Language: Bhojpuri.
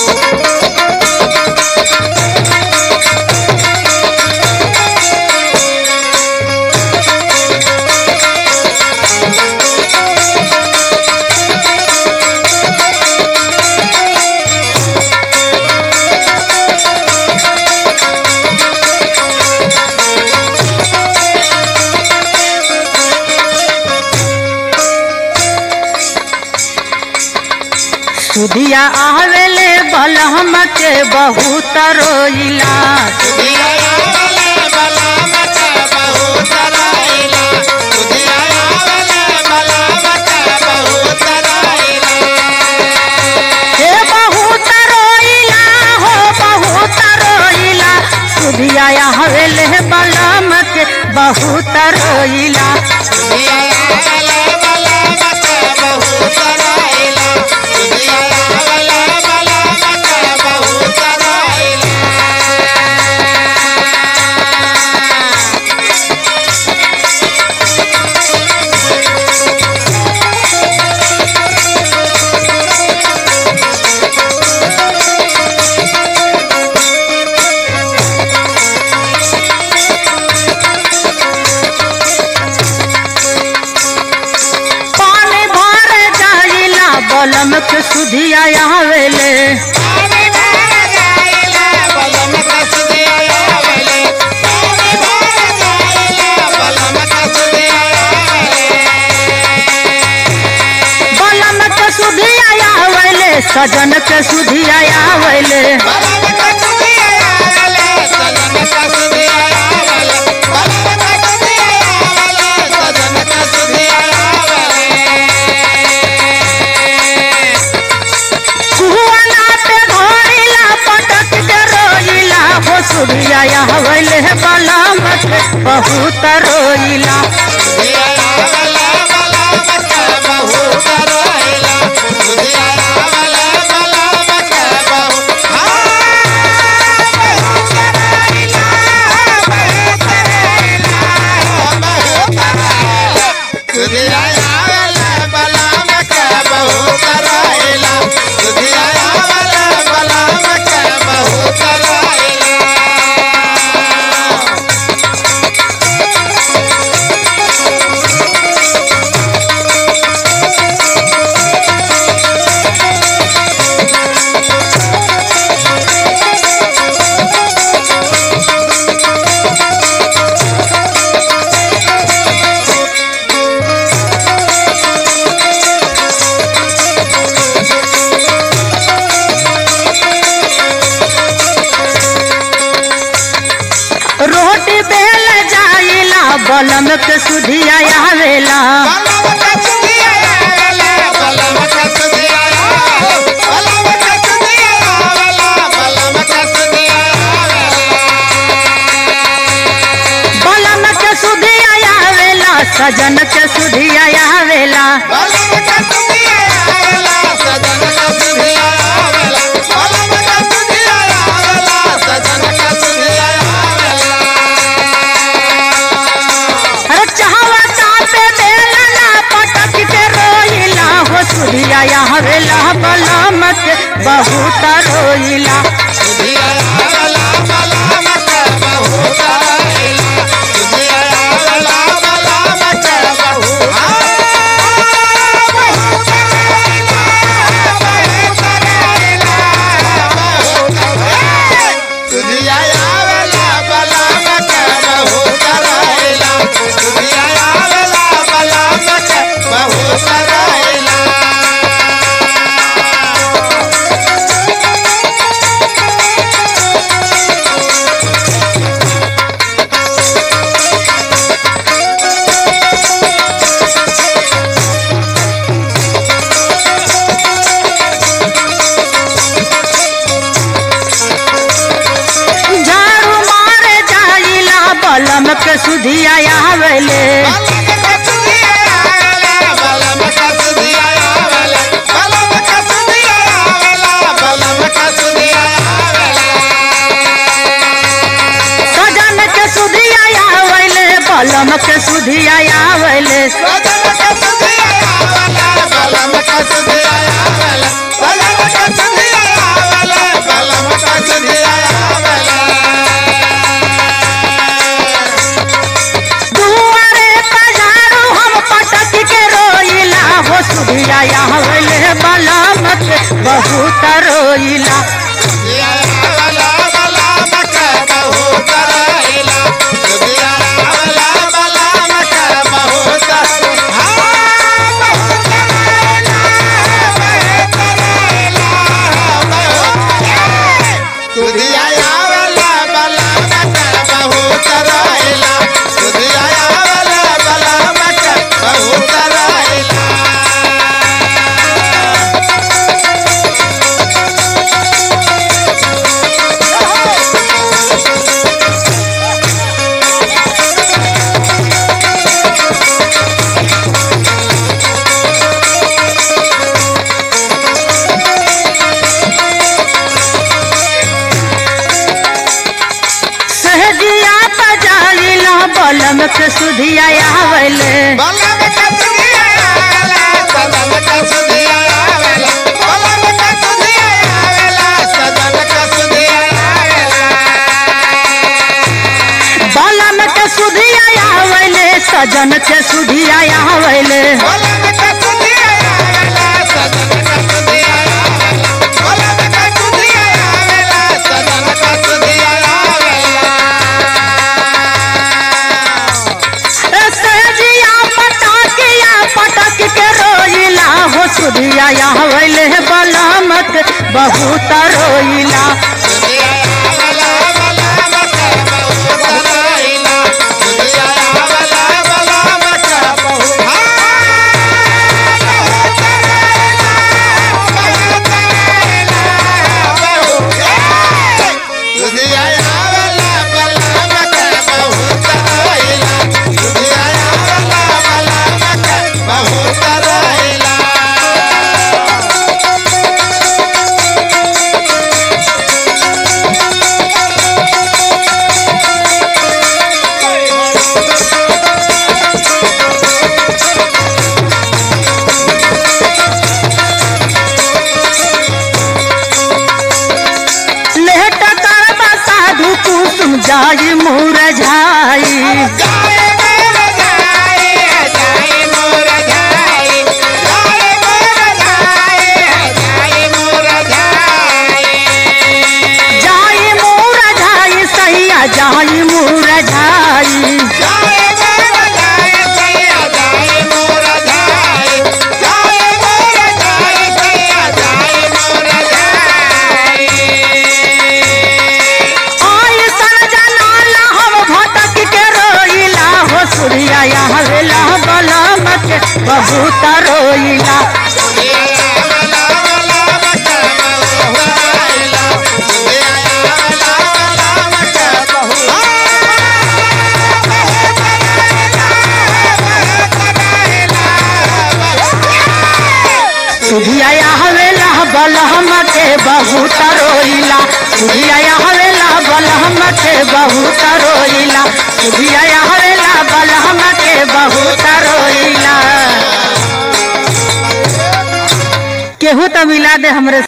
सुधिया आवेले बलहम के बहुत रोइला हे बहुत रोइला हो बहुत रोइला सुधिया आवेले बलहम के बहुत रोइला पानी भर जाइला बलम के सुधिया आवेले बलम के सुधिया आवेले सजन के सुधिया आवेले कुआना पे घोड़िला पटक के रोइला हो सुधिया आवेले बलम के बहुत रोइला रोटी बेल जाइला बलम के सुधिया आवेला बलम के सुधिया आवेला सजन के सुधिया आवेला अरे चाहवा चापे बेलना पटक के रोइला हो सुधिया आवेला बलम के बहुत रोइला झाड़ू मारे जाइला बलम के सुधिया आवेले सजन के सुधिया आवेले बलम के सुधिया आवेले Bala बलम के बहुत रोइला सहजिया बजाइला बलम के सुधिया आवले बलम के सुधिया आवले सजन के सुधिया आवले सहजिया पटाकिया पटक के रोइला हो सुधिया आवले बलम के बहुत रोइला लेट कर साधु कुसुम जाई मुरझाई जाई मुरझाई सैया जाई मुरझाई आई सन जनाला हम भटक के रोइला हो सूर्या हवेला बलम के बहुत रोइला सुधिया हवेला बलहम के बहुत रोइला सुधिया हवेला बलहम के बहुत रोइला सुधिया हवेला बलहम के बहुत रोइला केहू तो मिला दे हमरे